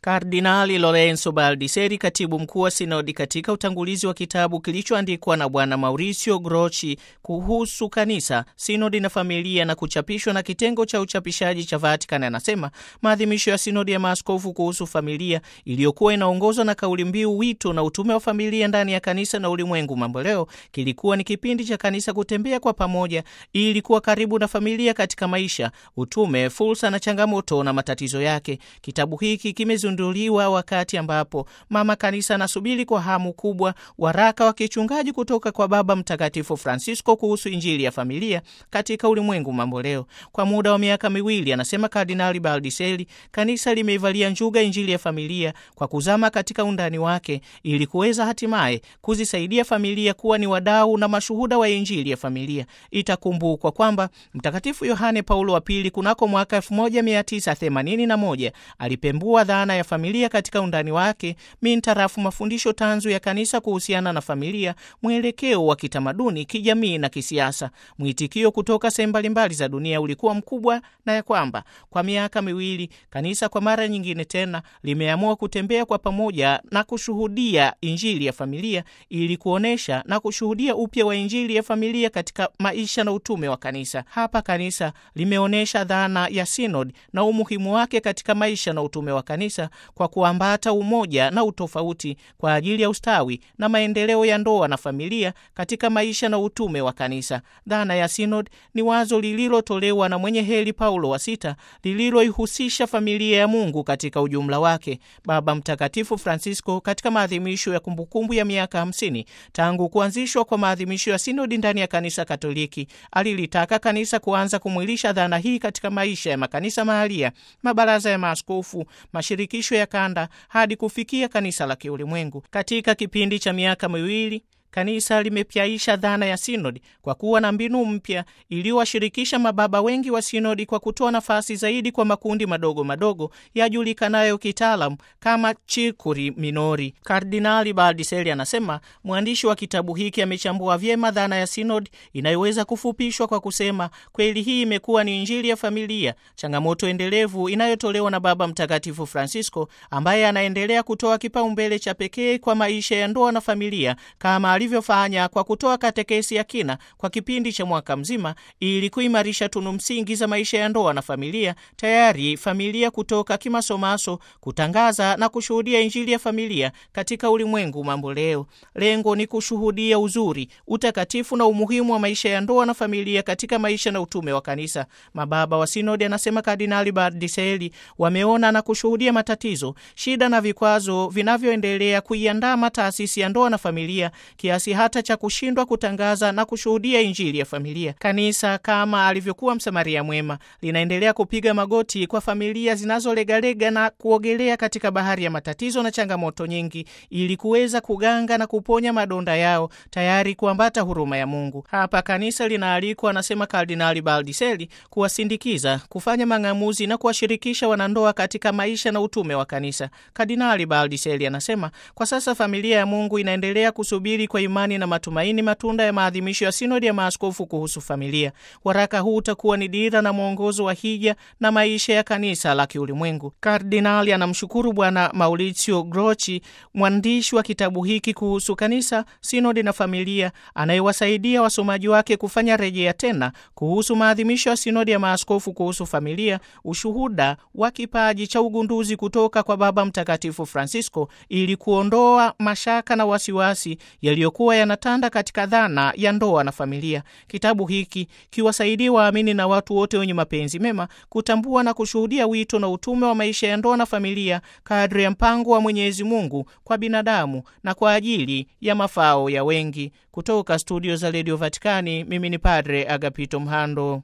Kardinali Lorenzo Baldiseri, katibu mkuu wa sinodi, katika utangulizi wa kitabu kilichoandikwa na Bwana Mauricio Grochi kuhusu kanisa, sinodi na familia na kuchapishwa na kitengo cha uchapishaji cha Vatican, anasema maadhimisho ya sinodi ya maaskofu kuhusu familia iliyokuwa inaongozwa na kauli mbiu wito na utume wa familia ndani ya kanisa na ulimwengu mambo leo, kilikuwa ni kipindi cha kanisa kutembea kwa pamoja ili kuwa karibu na familia katika maisha, utume, fursa na changamoto na matatizo yake. Kitabu hiki kimezinduliwa wakati ambapo mama kanisa anasubiri kwa hamu kubwa waraka wa kichungaji kutoka kwa Baba Mtakatifu Francisco kuhusu injili ya familia katika ulimwengu mambo leo. Kwa muda wa miaka miwili, anasema Kardinali Baldiseri, kanisa limeivalia njuga injili ya familia kwa kuzama katika undani wake ili kuweza hatimaye kuzisaidia familia kuwa ni wadau na mashuhuda wa injili ya familia. Itakumbukwa kwamba Mtakatifu Yohane Paulo wa Pili kunako mwaka 1981 alipembua dhana ya familia katika undani wake mintarafu mafundisho tanzu ya kanisa kuhusiana na familia, mwelekeo wa kitamaduni, kijamii na kisiasa. Mwitikio kutoka sehemu mbalimbali za dunia ulikuwa mkubwa, na ya kwamba kwa miaka miwili kanisa kwa mara nyingine tena limeamua kutembea kwa pamoja na kushuhudia injili ya familia ili kuonesha na kushuhudia upya wa injili ya familia katika maisha na utume wa kanisa. Hapa kanisa limeonyesha dhana ya sinodi na umuhimu wake katika maisha na utume wa kanisa kwa kuambata umoja na utofauti kwa ajili ya ustawi na maendeleo ya ndoa na familia katika maisha na utume wa kanisa. Dhana ya sinodi ni wazo lililotolewa na mwenye heri Paulo wa Sita lililoihusisha familia ya Mungu katika ujumla wake. Baba Mtakatifu Francisco katika maadhimisho ya kumbukumbu ya miaka hamsini tangu kuanzishwa kwa maadhimisho ya sinodi ndani ya kanisa Katoliki alilitaka kanisa kuanza kumwilisha dhana hii katika maisha ya makanisa mahalia, mabaraza ya maaskofu, mashirikisho ya kanda hadi kufikia kanisa la kiulimwengu. Katika kipindi cha miaka miwili kanisa limepyaisha dhana ya sinodi kwa kuwa na mbinu mpya iliyowashirikisha mababa wengi wa sinodi kwa kutoa nafasi zaidi kwa makundi madogo madogo yajulikanayo kitaalamu kama chikuri minori. Kardinali Baldiseri anasema mwandishi wa kitabu hiki amechambua vyema dhana ya sinodi inayoweza kufupishwa kwa kusema, kweli hii imekuwa ni injili ya familia, changamoto endelevu inayotolewa na Baba Mtakatifu Francisco ambaye anaendelea kutoa kipaumbele cha pekee kwa maisha ya ndoa na familia kama alivyofanya kwa kutoa katekesi ya kina kwa kipindi cha mwaka mzima ili kuimarisha tunu msingi za maisha ya ndoa na familia, tayari familia kutoka kimasomaso kutangaza na kushuhudia injili ya familia katika ulimwengu mambo leo. Lengo ni kushuhudia uzuri, utakatifu na umuhimu wa maisha ya ndoa na familia katika maisha na utume wa kanisa. Mababa wa sinodi, anasema Kardinali Bardiseli, wameona na kushuhudia matatizo, shida na vikwazo vinavyoendelea kuiandama taasisi ya ndoa na familia kiasi hata cha kushindwa kutangaza na kushuhudia injili ya familia. Kanisa kama alivyokuwa msamaria mwema linaendelea kupiga magoti kwa familia zinazolegalega na kuogelea katika bahari ya matatizo na changamoto nyingi, ili kuweza kuganga na kuponya madonda yao, tayari kuambata huruma ya Mungu. Hapa kanisa linaalikwa, anasema Kardinali Baldiseri, kuwasindikiza, kufanya mang'amuzi na kuwashirikisha wanandoa katika maisha na utume wa kanisa. Kardinali Baldiseri anasema kwa sasa familia ya Mungu inaendelea kusubiri kwa imani na matumaini matunda ya maadhimisho ya sinodi ya maaskofu kuhusu familia. Waraka huu utakuwa ni dira na mwongozo wa hija na maisha ya kanisa la kiulimwengu. Kardinali anamshukuru Bwana Mauricio Grochi, mwandishi wa kitabu hiki kuhusu kanisa, sinodi na familia, anayewasaidia wasomaji wake kufanya rejea tena kuhusu maadhimisho ya sinodi ya maaskofu kuhusu familia, ushuhuda wa kipaji cha ugunduzi kutoka kwa Baba Mtakatifu Francisco ili kuondoa mashaka na wasiwasi yaliyokuwa yanatanda katika dhana ya ndoa na familia. Kitabu hiki kiwasaidie waamini na watu wote wenye mapenzi mema kutambua na kushuhudia wito na utume wa maisha ya ndoa na familia kadri ya mpango wa Mwenyezi Mungu kwa binadamu na kwa ajili ya mafao ya wengi. Kutoka studio za redio Vatikani, mimi ni Padre Agapito Mhando.